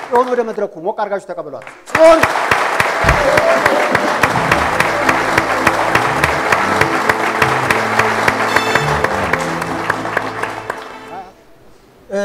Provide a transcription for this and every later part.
ጽዮን ወደ መድረኩ ሞቅ አድርጋችሁ ተቀበሏት። ጽዮን እ፣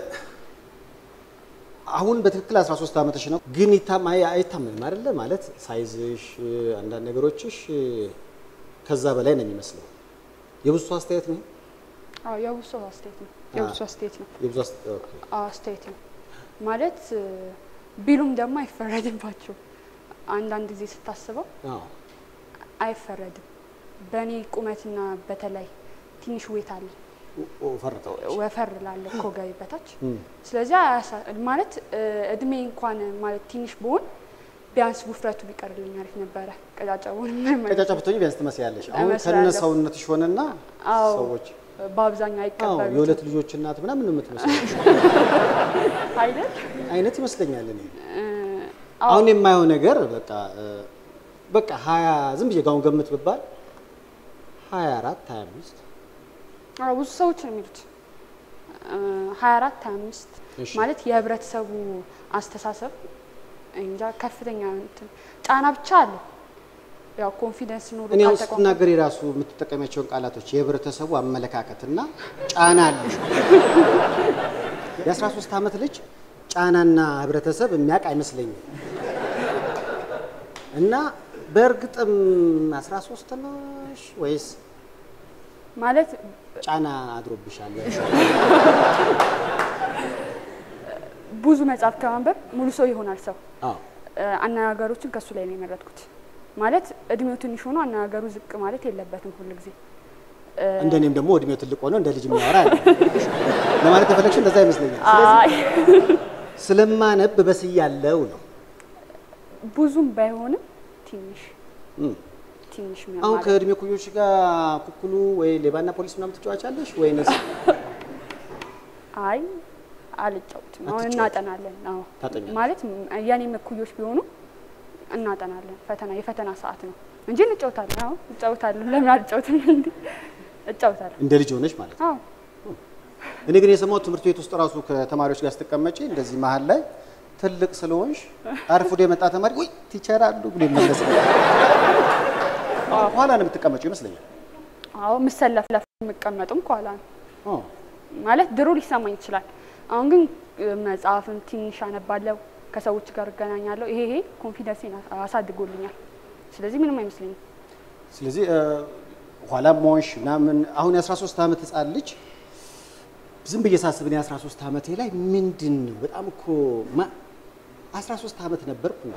አሁን በትክክል 13 ዓመትሽ ነው፣ ግን ይታም አይ- አይታመንም አይደለ? ማለት ሳይዝሽ አንዳንድ ነገሮችሽ ከዛ በላይ ነው የሚመስለው። የብዙ ሰው አስተያየት ነው። አዎ የብዙ ሰው አስተያየት ነው። የብዙ ሰው አስተያየት ነው። የብዙ አስ- ኦኬ። አዎ አስተያየት ነው ማለት እ፣ ቢሉም ደግሞ አይፈረድባቸው። አንዳንድ ጊዜ ስታስበው አዎ አይፈረድም። በእኔ ቁመትና በተለይ ትንሽ ዌት አለ ኦ- ፈርተው ወፈር ላለ ከወገቤ በታች ስለዚህ አያሳ- ማለት እ፣ እድሜ እንኳን ማለት ትንሽ ብሆን ቢያንስ ውፍረቱ ቢቀርልኝ አሪፍ ነበረ። ቀጫጫውን ምንም አይነት- ቀጫጫ ብትሆኚ ቢያንስ ትመስያለሽ። አሁን እመስላለሁ። ከነ ሰውነትሽ ሆነና አዎ ሰዎች በአብዛኛው አዎ አይቀበሉትም የሁለት ልጆች እናት ምናምን ነው የምትመስለው አይደል? አይነት ይመስለኛል እኔ እ፣ አዎ አሁን የማየው ነገር በቃ እ፣ በቃ ሀያ ዝም ብዬ ጋውን ገምት ብባል ሀያ አራት ሀያ አምስት አዎ ብዙ ሰዎች ነው የሚሉት ሀያ አራት ሀያ አምስት እሺ። ማለት የህብረተሰቡ አስተሳሰብ እንጃ ከፍተኛ እንትን ጫና ብቻ አለ። ያው ኮንፊደንስ ኖሮ እኔ አሁን ካልተቋቋመ- ስትናገር የራሱ የምትጠቀሚያቸውን ቃላቶች የህብረተሰቡ አመለካከትና ጫና አለ። የአስራ ሶስት ዓመት ልጅ ጫናና ህብረተሰብ የሚያውቅ አይመስለኝም። እና በእርግጥም አስራ ሶስት ነሽ ወይስ ማለት ጫና አድሮብሻል? ብዙ መጽሐፍ ከማንበብ ሙሉ ሰው ይሆናል ሰው። አዎ እ፣ አነጋገሮችን ከሱ ላይ ነው የመረጥኩት። ማለት እድሜው ትንሽ ሆኖ አነጋገሩ ዝቅ ማለት የለበትም ሁል ጊዜ እንደኔም ደግሞ እድሜው ትልቅ ሆኖ እንደ ልጅ የሚያወራ አለ። ለማለት ከፈለግሽ እንደዛ ይመስለኛል። አይ ስለማነብ በስያለው ነው። ብዙም ባይሆንም ትንሽ እም። ትንሽ አሁን ማለት ከእድሜ ኩዮች ጋር ኩኩሉ ወይ ሌባና ፖሊስ ምናምን ትጫዋቻለሽ ወይንስ አይ አልጫወትም። አሁን አትጫወትም? እናጠናለን። አዎ ታጠኛለሽ? ማለት ም- የኔም እኩዮች ቢሆኑ እናጠናለን። ፈተና የፈተና ሰዓት ነው እንጂ እንጫወታለን። አዎ እጫወታለሁ። ለምን አልጫወትም? እንዴ እጫወታለሁ። እንደ ልጅ ሆነሽ ማለት ነው? አዎ እኔ ግን የሰማሁት ትምህርት ቤት ውስጥ ራሱ ከተማሪዎች ጋር ስትቀመጪ እንደዚህ መሀል ላይ ትልቅ ስለሆንሽ አርፍዶ የመጣ ተማሪ ወይ ቲቸር አሉ ብሎ ይመለስ ኋላ ነው የምትቀመጪው ይመስለኛል። አዎ ምሰለፍ ለፍ የምቀመጡም ከኋላ ነው ኦ፣ ማለት ድሮ ሊሰማኝ ይችላል። አሁን ግን እ፣ መጽሐፍም ትንሽ አነባለሁ፣ ከሰዎች ጋር እገናኛለሁ። ይሄ ይሄ ኮንፊደንሴን አ- አሳድጎልኛል። ስለዚህ ምንም አይመስለኝም። ስለዚህ እ፣ ኋላም ሞሽ ምናምን አሁን የ13 ዓመት ህፃን ልጅ ዝም ብዬ ሳስብ እኔ 13 ዓመቴ ላይ ምንድን ነው በጣም እኮ ማ- 13 ዓመት ነበርኩ እንዴ?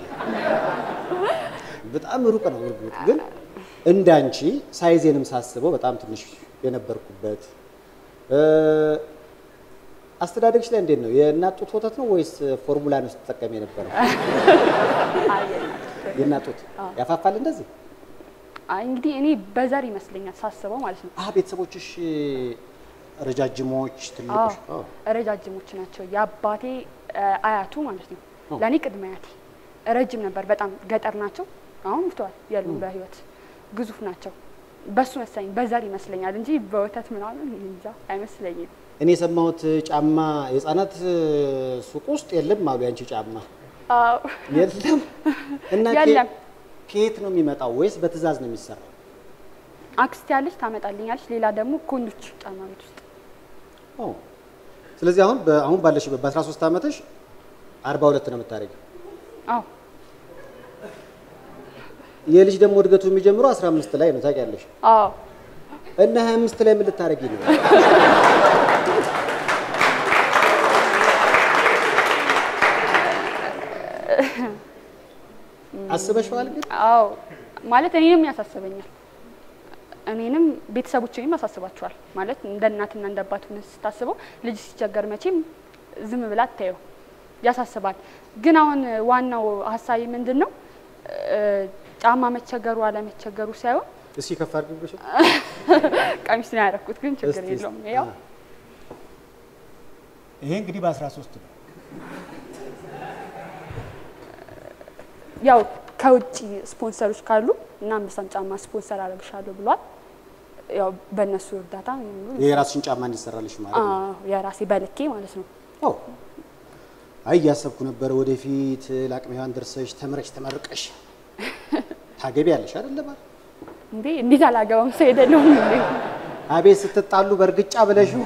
በጣም ሩቅ ነው እርግጥ ግን እንዳንቺ ሳይዜንም ሳስበው በጣም ትንሽ የነበርኩበት እ፣ አስተዳደግሽ ላይ እንዴት ነው? የእናት ጡት ወተት ነው ወይስ ፎርሙላ ነው ስትጠቀም የነበረው? አይ የእናት ጡት ያፋፋል እንደዚህ? አይ እንግዲህ እኔ በዘር ይመስለኛል ሳስበው ማለት ነው። አህ ቤተሰቦችሽ ረጃጅሞች ትልቆች? አዎ ረጃጅሞች ናቸው። የአባቴ እ፣ አያቱ ማለት ነው። ኦ። ለእኔ ቅድመ አያቴ ረጅም ነበር በጣም ገጠር ናቸው። አሁን ሙተዋል የሉም በህይወት ግዙፍ ናቸው። በሱ መሰለኝ በዘር ይመስለኛል እንጂ በወተት ምናምን እንጃ አይመስለኝም። እኔ የሰማሁት ጫማ የህፃናት ሱቅ ውስጥ የለም አሉ። ያንቺ ጫማ አዎ የለም እና የለም። ከ- ከየት ነው የሚመጣው ወይስ በትዕዛዝ ነው የሚሰራው? አክስቴ ያለች ታመጣልኛለች። ሌላ ደግሞ ኮንዶች ጫማ ቤት ውስጥ ኦ። ስለዚህ አሁን በ- አሁን ባለሽበት በ13 ዓመትሽ 42 ነው የምታደርጊው። አዎ የልጅ ደግሞ እድገቱ የሚጀምረው 15 ላይ ነው ታውቂያለሽ። አዎ እና 25 ላይ ምን ልታደርጊ ነው? አስበሽዋል ግን? አዎ ማለት እኔንም ያሳስበኛል። እኔንም ቤተሰቦችንም ያሳስባቸዋል። ማለት እንደ እናትና እንደ አባት ሆነህ ስታስበው ልጅ ሲቸገር መቼም ዝም ብላ አታየው፣ ያሳስባል። ግን አሁን ዋናው ሀሳቢ ምንድን ነው እ፣ ጫማ መቸገሩ አለመቸገሩ ሳይሆን እስኪ ከፍ አድርጊ። ቀሚስ ነው ያደረኩት፣ ግን ችግር እስቲ የለውም። እስቲ። ያው አ። ይሄ እንግዲህ በ13 ነው። ያው ከውጭ ስፖንሰሮች ካሉ እና አንበሳም ጫማ ስፖንሰር አደርግሻለሁ ብሏል። ያው በእነሱ እርዳታ የራስሽን ጫማ እንዲሰራልሽ ማለት ነው። አዎ፣ የራሴ በልኬ ማለት ነው። ኦ አይ እያሰብኩ ነበረ ወደፊት ለአቅመ ሔዋን ደርሰሽ ተምረሽ ተመርቀሽ ታገቢያለሽ አይደለ ባል እንዴ እንዴት አላገባም? ሰው አይደለሁም እንዴ? አቤት ስትጣሉ በእርግጫ ብለሽው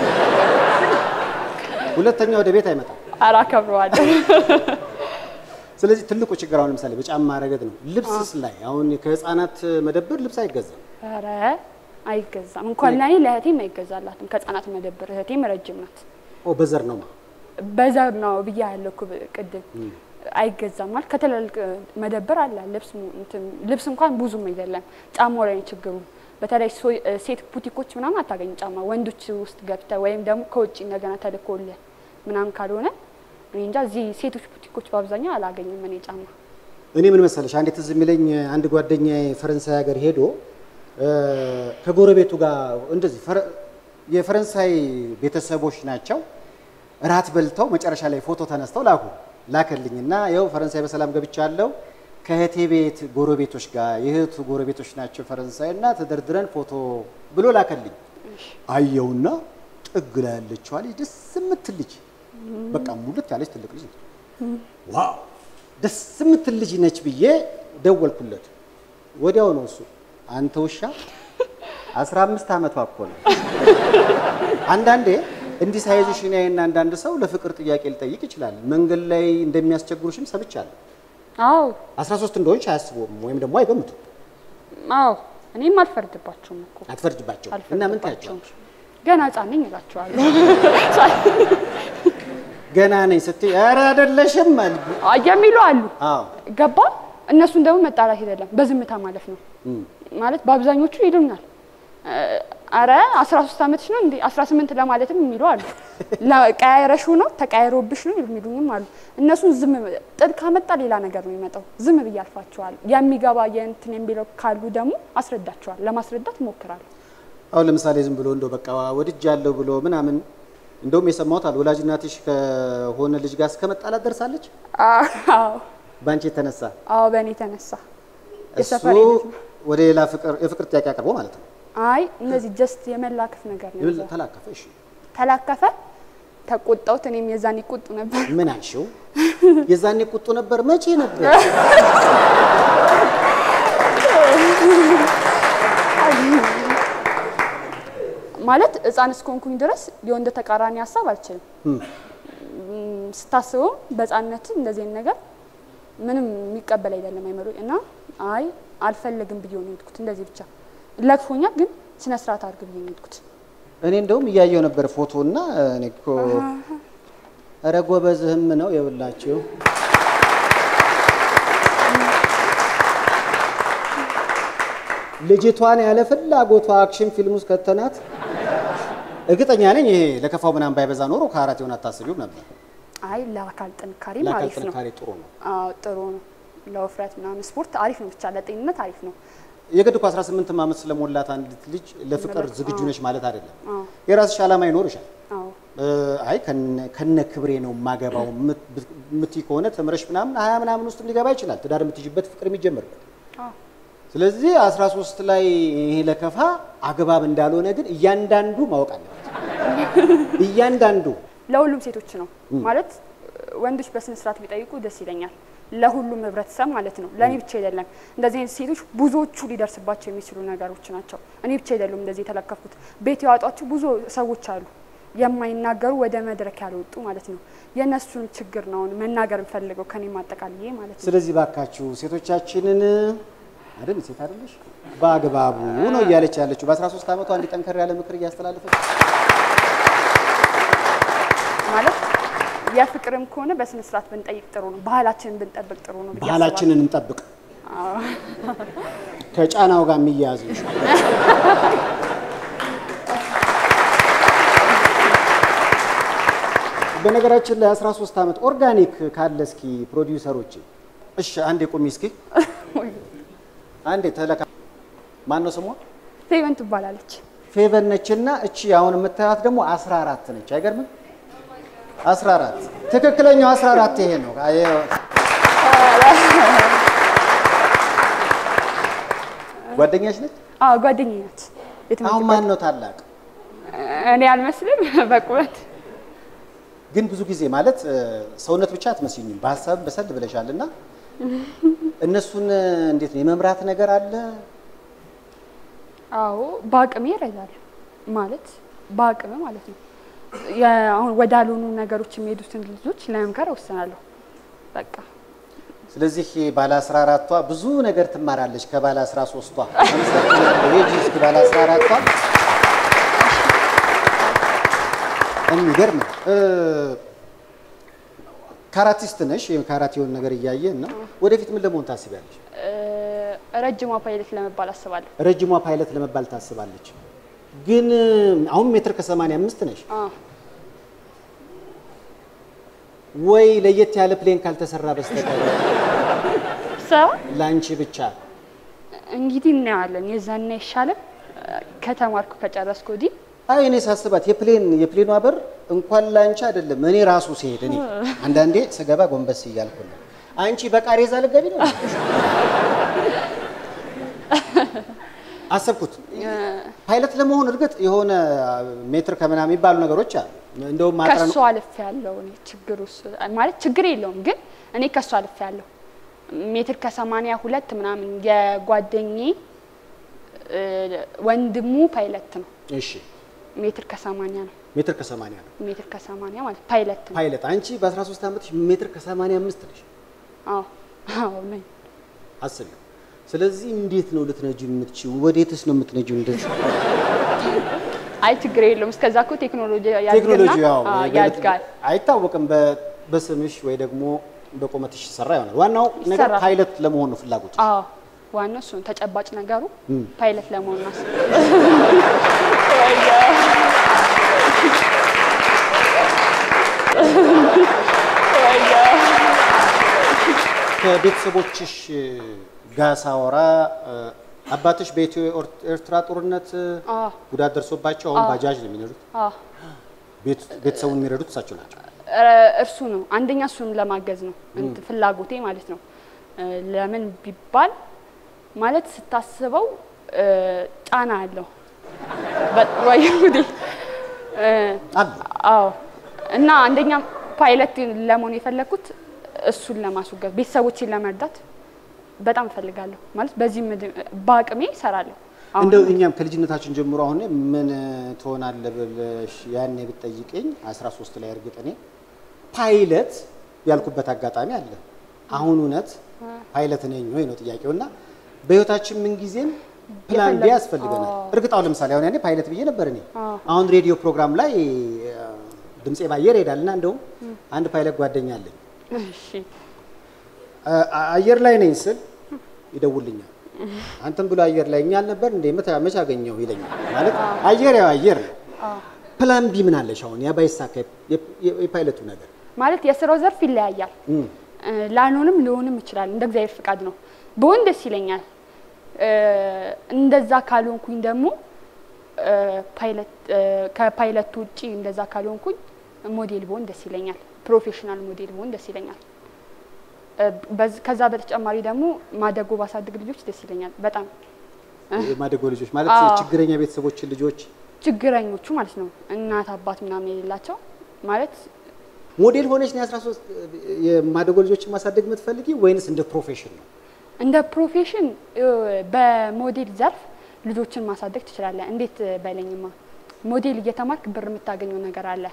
ሁለተኛ ወደ ቤት አይመጣም። ኧረ አከብረዋለሁ። ስለዚህ ትልቁ ችግር አሁን ለምሳሌ በጫማ ረገድ ነው። ልብስስ ላይ አሁን ከህፃናት መደብር ልብስ አይገዛም። ኧረ አይገዛም። እንኳን ለእኔ ለእህቴም አይገዛላትም። ከህፃናት መደብር እህቴም ረጅም ናት። ኦ በዘር ነው በዘር ነው ብዬ ያለው ቅድም አይገዛም ማለት ከትላልቅ መደብር አለ ልብስ mu- እንትን ልብስ እንኳን ብዙም አይደለም። ጫማው ላይ ነው ችግሩ። በተለይ ሶ- ሴት ቡቲኮች ምናምን አታገኝ ጫማ ወንዶች ውስጥ ገብተ ወይም ደግሞ ከውጭ እንደገና ተልኮልህ ምናምን ካልሆነ እኔ እንጃ እዚህ ሴቶች ቡቲኮች በአብዛኛው አላገኝም እኔ ጫማ። እኔ ምን መሰለሽ አንዴ ትዝ የሚለኝ አንድ ጓደኛ ፈረንሳይ ሀገር ሄዶ እ፣ ከጎረቤቱ ጋር እንደዚህ ፈረ- የፈረንሳይ ቤተሰቦች ናቸው። እራት በልተው መጨረሻ ላይ ፎቶ ተነስተው ላኩ ላከልኝ እና ይኸው ፈረንሳይ በሰላም ገብቻለሁ ከእህቴ ቤት ጎረቤቶች ጋር የእህቱ ጎረቤቶች ናቸው ፈረንሳይ እና ተደርድረን ፎቶ ብሎ ላከልኝ። አየውና ጥግ ላይ ያለችዋ ልጅ ደስ የምትል ልጅ በቃ ሙልት ያለች ትልቅ ልጅ ነች። ዋው ደስ የምትል ልጅ ነች ብዬ ደወልኩለት። ወዲያው ነው እሱ አንተ ውሻ አስራ አምስት ዓመቷ እኮ ነው። አንዳንዴ እንዲህ ሳይዝሽ እኔ እና አንዳንድ ሰው ለፍቅር ጥያቄ ሊጠይቅ ይችላል። መንገድ ላይ እንደሚያስቸግሩሽም ሰምቻለሁ። አዎ 13 እንደሆንሽ አያስቡም ወይም ደግሞ አይገምቱም። አዎ እኔም አልፈርድባቸውም እኮ አትፈርጅባቸው እና ምን አልፈርድባቸውም። ታያቸዋለሽ? ገና ህጻን ነኝ እላቸዋለሁ። ገና ነኝ ስትይ ኧረ አይደለሽም አሉ። አይ የሚሉ አሉ አዎ ገባ እነሱን ደግሞ መጣላት አይደለም በዝምታ ማለፍ ነው ማለት በአብዛኞቹ ይሉኛል አረ 13 ዓመትሽ ነው እንዴ 18 ለማለትም የሚሉ አሉ ቀያይረሽ ነው ተቀያይሮብሽ ነው የሚሉኝም አሉ እነሱን ዝም ጥል ካመጣ ሌላ ነገር ነው የሚመጣው ዝም ብዬ አልፋቸዋል የሚገባ የእንትን የሚለው ካሉ ደግሞ አስረዳቸዋል ለማስረዳት እሞክራለሁ አሁን ለምሳሌ ዝም ብሎ እንደው በቃ ወድጃለሁ ብሎ ምናምን እንደውም የሰማሁት አለ ወላጅ እናትሽ ከሆነ ልጅ ጋር እስከ መጣላት ደርሳለች አዎ በአንቺ የተነሳ አዎ በእኔ የተነሳ እሱ የሰፈሬ ልጅ ነው ወደ ሌላ ፍቅር የፍቅር ጥያቄ አቅርቦ ማለት ነው አይ እነዚህ ጀስት የመላከፍ ነገር ነው ይብል የዛ። ተላከፈ እሺ ተላከፈ ተቆጣሁት እኔም የዛን ይቆጡ ነበር ምን አልሽው የዛኔ ቁጡ ነበር መቼ ነበር ማለት ህፃን እስከሆንኩኝ ድረስ የወንድ ተቃራኒ ሀሳብ አልችልም እም። እም፣ ስታስበው በህፃንነት እንደዚህ አይነት ነገር ምንም የሚቀበል አይደለም አይመሩ እና አይ አልፈለግም ብዬ ነው የሄድኩት እንደዚህ ብቻ ለክፎኛል ግን ስነ ስርዓት አድርግ ብዬ ነው የሄድኩት እኔ እንደውም እያየው ነበር ፎቶ እና እኔ እኮ ኧረ ጎበዝህም ነው የብላችሁ ልጅቷን ያለ ፍላጎቷ አክሽን ፊልም ውስጥ ከተናት እርግጠኛ ነኝ ይሄ ለከፋው ምናምን ባይበዛ ኖሮ ከአራት የሆነ አታስቢውም ነበር። አይ ለአካል ጥንካሬ ለአካል አሪፍ ነው ጥንካሬ ጥሩ ነው። አዎ ጥሩ ነው ለውፍረት ምናምን ስፖርት አሪፍ ነው ብቻ ለጤንነት አሪፍ ነው የግድ እኮ 18 ዓመት ስለሞላት አንዲት ልጅ ለፍቅር ለበ- ዝግጁ አዎ። ነች ማለት አይደለም። አዎ የራስሽ ዓላማ ይኖርሻል። አዎ እ፣ አይ ከነ- ከነ ክብሬ ነው የማገባው ምትይ ከሆነ ተምረሽ ምናምን ሀያ ምናምን ውስጥ ሊገባ ይችላል ትዳር የምትይዥበት ፍቅር የሚጀምርበት። አዎ ስለዚህ 13 ላይ ይሄ ለከፋ አግባብ እንዳልሆነ ግን እያንዳንዱ ማወቅ አለበት። እያንዳንዱ ለሁሉም ሴቶች ነው ማለት ወንዶች በስነ ስርዓት ቢጠይቁ ደስ ይለኛል። ለሁሉም ህብረተሰብ ማለት ነው። ለእኔ ብቻ አይደለም። እንደዚህ አይነት ሴቶች ብዙዎቹ ሊደርስባቸው የሚችሉ ነገሮች ናቸው። እኔ ብቻ አይደሉም እንደዚህ የተለከፍኩት። ቤት ያወጧቸው ብዙ ሰዎች አሉ፣ የማይናገሩ ወደ መድረክ ያልወጡ ማለት ነው። የእነሱን ችግር ነው አሁን መናገር እንፈልገው ከኔ ማጠቃልዬ ማለት ነው። ስለዚህ ባካችሁ ሴቶቻችንን አይደል ሴት አይደለሽ በአግባቡ ነው እያለች ያለችው በ13 ዓመቷ እንዲህ ጠንከር ያለ ምክር እያስተላለፈች ማለት የፍቅርም ከሆነ በስነ ስርዓት ብንጠይቅ ጥሩ ነው። ባህላችንን ብንጠብቅ ጥሩ ነው ብዬ አስባለሁ። ባህላችንን እንጠብቅ ከጫናው ጋር የሚያያዝ ነው። በነገራችን ላይ 13 ዓመት ኦርጋኒክ ካለ እስኪ ፕሮዲውሰሮች እሺ አንዴ ቁሚ እስኪ አንዴ ተለካ ማን ነው ስሟ ፌቨን ትባላለች። ፌቨን ነችና እቺ አሁን የምታያት ደግሞ 14 ነች አይገርምም 14 ትክክለኛው 14 ይሄ ነው አየ- ጓደኛሽ ነች አዎ ጓደኛዬ ናት። የትምህርት አሁን ማን ነው ታላቅ እኔ አልመስልም በቁመት ግን ብዙ ጊዜ ማለት እ፣ ሰውነት ብቻ አትመስኝም፣ በሀሳብ በሰል ብለሻል እና እነሱን እ፣ እንዴት ነው የመምራት ነገር አለ? አዎ በአቅሜ እረዳለሁ ማለት በአቅሜ ማለት ነው። የ- አሁን ወዳልሆኑ ነገሮች የሚሄዱትን ልጆች ለመምከር እወስናለሁ። በቃ ስለዚህ ባለ 14ቷ ብዙ ነገር ትማራለች ከባለ 13ቷ። ሬጂ እስኪ ባለ 14ቷ የሚገርም ነው። እ፣ ካራቲስት ነሽ፣ ካራቴ የሆነ ነገር እያየን ነው። ወደፊት ምን ለመሆን ታስቢያለሽ? እ፣ ረጅሟ ፓይለት ለመባል አስባለሁ። ረጅሟ ፓይለት ለመባል ታስባለች። ግን እ፣ አሁን ሜትር ከ85 ነሽ አዎ ወይ ለየት ያለ ፕሌን ካልተሰራ በስተቀር ሰው ለአንቺ ብቻ እንግዲህ እናየዋለን። የዛና ይሻለም ከተማርኩ ከጨረስኩ ወዲህ አይ እኔ ሳስባት የፕሌን የፕሌኗ በር እንኳን ላንቺ አይደለም እኔ ራሱ ሲሄድ እኔ አንዳንዴ ስገባ ጎንበስ እያልኩ ነው። አንቺ በቃሬዛ ልገቢ ነው አሰብኩት። ፓይለት ለመሆን እርግጥ የሆነ ሜትር ከምናምን የሚባሉ ነገሮች አሉ። እንደውም ማጥረን ከሱ አልፍ ያለው እኔ ችግሩ እሱ- ማለት ችግር የለውም ግን እኔ ከሱ አልፍ ያለው ሜትር ከሰማንያ ሁለት ምናምን የጓደኜ እ፣ ወንድሙ ፓይለት ነው። እሺ ሜትር ከሰማንያ ነው። ሜትር ከሰማንያ ነው ሜትር ከሰማንያ ማለት ፓይለት ነው። ፓይለት። አንቺ በ13 ዓመትሽ ሜትር ከሰማንያ አምስት ነሽ አዎ አዎ ነኝ። አስቢው። ስለዚህ እንዴት ነው ልትነጂ የምትችይው? ወዴትስ ነው የምትነጂው? እንደዚህ አይ ችግር የለውም። እስከዛ እኮ ቴክኖሎጂ ያድግና ቴክኖሎጂ ያው አዎ፣ በ- ያድጋል። አይታወቅም። በ- በስምሽ ወይ ደግሞ በቁመትሽ ይሰራ ይሆናል። ዋናው ነገር ይሰራል። ፓይለት ለመሆን ነው ፍላጎት። አዎ ዋናው እሱ ነው። ተጨባጭ ነገሩ ፓይለት ለመሆን ነው። ከቤተሰቦችሽ ጋር ሳወራ እ፣ አባትሽ በኢትዮ ኤርትራ ጦርነት እ፣ አዎ ጉዳት ደርሶባቸው አሁን ባጃጅ ነው የሚነዱት። አዎ ቤት- ቤተሰቡን የሚረዱት እሳቸው ናቸው። ረ- እርሱ ነው አንደኛ እሱን ለማገዝ ነው እንት ፍላጎቴ ማለት ነው። እ፣ ለምን ቢባል ማለት ስታስበው እ፣ ጫና አለው በ- ወይ ጉዴ እ፣ አለ አዎ እና አንደኛ ፓይለት ለመሆን የፈለግኩት እሱን ለማስወገድ ቤተሰቦችን ለመርዳት በጣም እፈልጋለሁ። ማለት በዚህ ምድር በአቅሜ እሰራለሁ። አሁን እንደው እኛም ከልጅነታችን ጀምሮ አሁን ምን ትሆናለህ ብለሽ ያኔ ብትጠይቀኝ 13 ላይ እርግጥ እኔ ፓይለት ያልኩበት አጋጣሚ አለ። አሁን እውነት ፓይለት ነኝ ወይ ነው ጥያቄው። እና በህይወታችን ምን ጊዜም ፕላን ቢ የፈለግ- ያስፈልገናል። እርግጥ አሁን ለምሳሌ አሁን ያኔ ፓይለት ብዬ ነበር እኔ አዎ። አሁን ሬዲዮ ፕሮግራም ላይ እ፣ ድምፄ ባየር ይሄዳል እና እንደውም አንድ ፓይለት ጓደኛ አለኝ እሺ አ- አየር ላይ ነኝ ስል ይደውልኛል። አንተም ብሎ አየር ላይ እኛ አልነበር እንደ መች አገኘው ይለኛል። ማለት አየር ያው አየር ነው። ፕላን ቢ ምን አለሽ አሁን ያ ባይሳካ የ- የ- የፓይለቱ ነገር ማለት የስራው ዘርፍ ይለያያል። እም፣ እ፣ ላልሆንም ሊሆንም ይችላል። እንደ እግዚአብሔር ፍቃድ ነው። በሆን ደስ ይለኛል። እ፣ እንደዛ ካልሆንኩኝ ደግሞ እ፣ ፓይለት እ፣ ከፓይለቱ ውጪ እንደዛ ካልሆንኩኝ ሞዴል በሆን ደስ ይለኛል። ፕሮፌሽናል ሞዴል በሆን ደስ ይለኛል። እ፣ በዝ- ከዛ በተጨማሪ ደግሞ ማደጎ ባሳድግ ልጆች ደስ ይለኛል በጣም የማደጎ ልጆች ማለት አዎ። ችግረኛ ቤተሰቦችን ልጆች ችግረኞቹ ማለት ነው። እናት አባት ምናምን የሌላቸው ማለት ሞዴል ሆነች ነው 13 የማደጎ ልጆችን ማሳደግ የምትፈልጊ ወይንስ እንደ ፕሮፌሽን ነው? እንደ ፕሮፌሽን እ፣ በሞዴል ዘርፍ ልጆችን ማሳደግ ትችላለህ። እንዴት በለኝማ ሞዴል እየተማርክ ብር የምታገኘው ነገር አለ።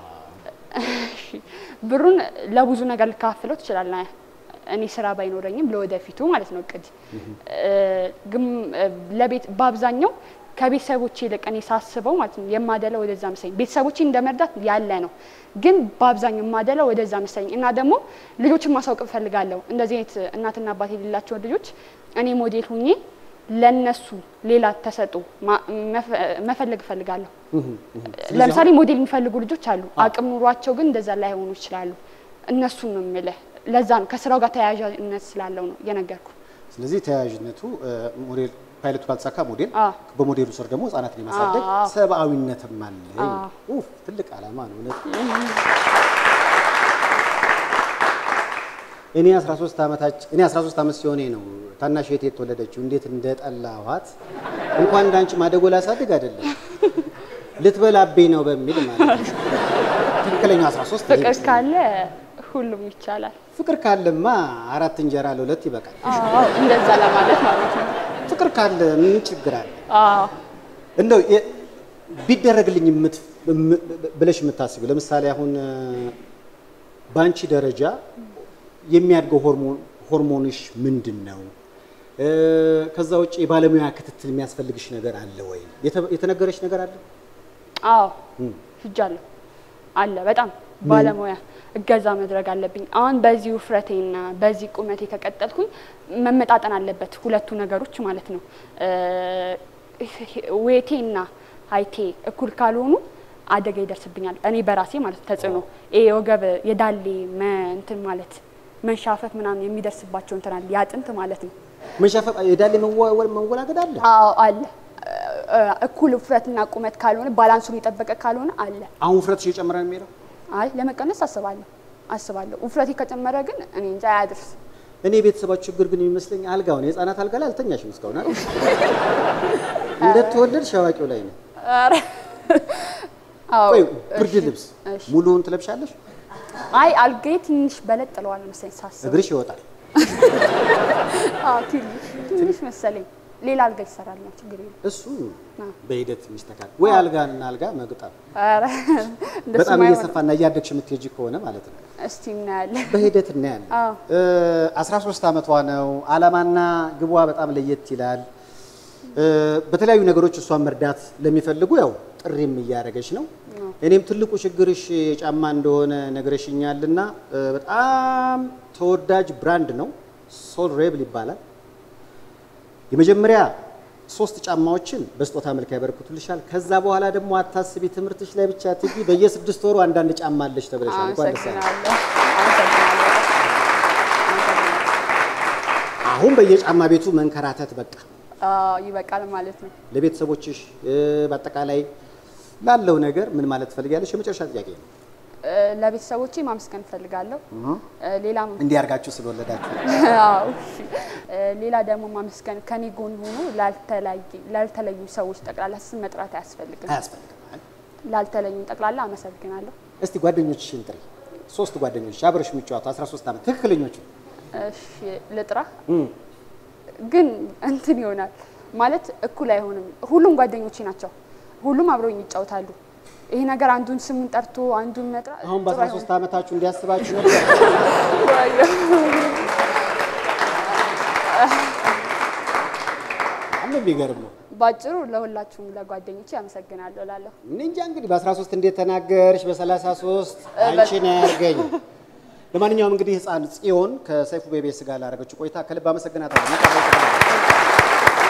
እሺ፣ ብሩን ለብዙ ነገር ልካፍለው ትችላለህ። እኔ ስራ ባይኖረኝም ለወደፊቱ ማለት ነው እቅድ እ፣ ግን እ፣ ለቤት በአብዛኛው ከቤተሰቦቼ ይልቅ እኔ ሳስበው ማለት ነው የማደለው ወደዛ መሰለኝ። ቤተሰቦቼ እንደመርዳት ያለ ነው፣ ግን በአብዛኛው የማደለው ወደዛ መሰለኝ እና ደግሞ ልጆችን ማሳወቅ እፈልጋለሁ። እንደዚህ አይነት እናትና አባት የሌላቸውን ልጆች እኔ ሞዴል ሁኜ ለነሱ ሌላ ተሰጥኦ ማ- መፈ- መፈለግ እፈልጋለሁ። ለምሳሌ ሞዴል የሚፈልጉ ልጆች አሉ። አቅም ኑሯቸው ግን እንደዛ ላይሆኑ ይችላሉ። እነሱን ነው የምልህ። ለዛ ነው ከስራው ጋር ተያያዥነት ስላለው ነው የነገርኩ። ስለዚህ ተያያዥነቱ እ፣ ሞዴል ፓይለቱ ካልተሳካ ሞዴል አዎ። በሞዴሉ ስር ደግሞ ህጻናትን የማሳደግ አዎ። ሰብአዊነትም አለ። አዎ። ኡፍ ትልቅ ዓላማ ነው እውነት። እኔ 13 ዓመታች እኔ 13 ዓመት ሲሆኔ ነው ታናሽ እህቴ የተወለደችው። እንዴት እንደጠላኋት እንኳን እንዳንቺ ማደጎ ላሳድግ አይደለም ልትበላብኝ ነው በሚል ማለት ነው። ትክክለኛው 13 ፍቅር ይመስለኛል። ካለ ሁሉም ይቻላል። ፍቅር ካለማ አራት እንጀራ ለሁለት ይበቃል። አዎ እንደዛ ለማለት ማለት ነው። ፍቅር ካለ ምን ችግር አለ? አዎ እንደው የ- ቢደረግልኝ የምት- እም- ብለሽ የምታስቢው ለምሳሌ አሁን እ፣ በአንቺ ደረጃ የሚያድገው ሆርሞን ሆርሞንሽ ምንድን ነው? እ፣ ከዛ ውጭ የባለሙያ ክትትል የሚያስፈልግሽ ነገር አለ ወይ? የተ- የተነገረሽ ነገር አለ? አዎ ሂጃለሁ አለ በጣም ባለሙያ እገዛ መድረግ አለብኝ። አሁን በዚህ ውፍረቴና በዚህ ቁመቴ ከቀጠልኩኝ መመጣጠን አለበት ሁለቱ ነገሮች ማለት ነው። ዌቴና ሀይቴ እኩል ካልሆኑ አደጋ ይደርስብኛል። እኔ በራሴ ማለት ነው ተጽዕኖ ይሄ የወገብ የዳሌ መ- እንትን ማለት መንሻፈፍ ምናምን የሚደርስባቸው እንትን አለ የአጥንት ማለት ነው። መንሻፈፍ የዳሌ መወ- መወላገድ አለ? አዎ አለ። እ- እኩል ውፍረትና ቁመት ካልሆነ ባላንሱን የጠበቀ ካልሆነ አለ። አሁን ውፍረትሽ እየጨመረ ነው የሚሄደው? አይ ለመቀነስ አስባለሁ አስባለሁ። ውፍረቴ ከጨመረ ግን እኔ እንጃ አያድርስ። እኔ የቤተሰባችሁ ችግር ግን የሚመስለኝ አልጋውን የህፃናት አልጋ ላይ አልተኛሽም እስካሁን አይደል? እንደተወለድሽ አዋቂው ላይ ነው። አዎ ቆይ ብርድ እሺ፣ ልብስ እሺ። ሙሉውን ትለብሻለሽ? አይ አልጋዬ ትንሽ በለጥ ጥለዋል መሰለኝ ሳስብ። እግርሽ ይወጣል። አዎ ትንሽ ትንሽ መሰለኝ። ሌላ አልጋ ይሰራል ነው ችግር የለም። እሱ በሂደት የሚስተካከል ወይ አልጋና አልጋ መግጠም ኧረ እንደሱ በጣም ማይሆን። እየሰፋና እያደግሽ የምትሄጂ ከሆነ ማለት ነው። እስቲ እናያለን። በሂደት እናያለን። አዎ። እ 13 ዓመቷ ነው። አላማና ግቧ በጣም ለየት ይላል። እ በተለያዩ ነገሮች እሷን መርዳት ለሚፈልጉ ያው ጥሪም እያደረገች ነው። እኔም ትልቁ ችግርሽ ጫማ እንደሆነ ነግረሽኛልና እ በጣም ተወዳጅ ብራንድ ነው። ሶል ሬብል ይባላል። የመጀመሪያ ሶስት ጫማዎችን በስጦታ መልክ ያበረክቱልሻል። ከዛ በኋላ ደግሞ አታስቢ፣ ትምህርትሽ ላይ ብቻ ትጊ። በየስድስት ወሩ አንዳንድ ጫማ አለሽ ተብለሻል። እንኳን ደስ ያለሽ። አመሰግናለሁ። አመሰግናለሁ። አሁን በየጫማ ቤቱ መንከራተት በቃ አዎ ይበቃል ማለት ነው። ለቤተሰቦችሽ እ፣ በአጠቃላይ ላለው ነገር ምን ማለት ትፈልጊያለሽ? የመጨረሻ ጥያቄ ነው። እ፣ ለቤተሰቦቼ ማመስገን እፈልጋለሁ። እ፣ ሌላም እንዲህ አድርጋችሁ ስለወለዳችሁ አዎ እሺ። እ፣ ሌላ ደግሞ ማመስገን ከኔ ጎን ሆኖ ላልተለያየ- ላልተለዩ ሰዎች ጠቅላላ ስም መጥራት አያስፈልግም። አያስፈልግም። ላልተለዩኝ ጠቅላላ አመሰግናለሁ። እስቲ ጓደኞችሽን ጥሪ። ሶስት ጓደኞች አብረሽ የሚጫወቱ 13 ዓመት ትክክለኞቹ እሺ ልጥራ፣ ግን እንትን ይሆናል ማለት እኩል አይሆንም። ሁሉም ጓደኞቼ ናቸው። ሁሉም አብረውኝ ይጫወታሉ። ይሄ ነገር አንዱን ስሙን ጠርቶ አንዱን መጥራት አሁን ጥሩ በ13 ዓመታችሁ እንዲያስባችሁ ነበር። አይሆንም። በጣም ነው የሚገርመው። ባጭሩ ለሁላችሁም ለጓደኞቼ አመሰግናለሁ እላለሁ። እኔ እንጃ እንግዲህ በ13 እንዴት ተናገርሽ፣ በ33 አንቺን ያርገኝ። ለማንኛውም እንግዲህ ህፃን ጽዮን ከሰይፉ ቤቤስ ጋር ላደረገችው ቆይታ ከልብ አመሰግናታለሁ።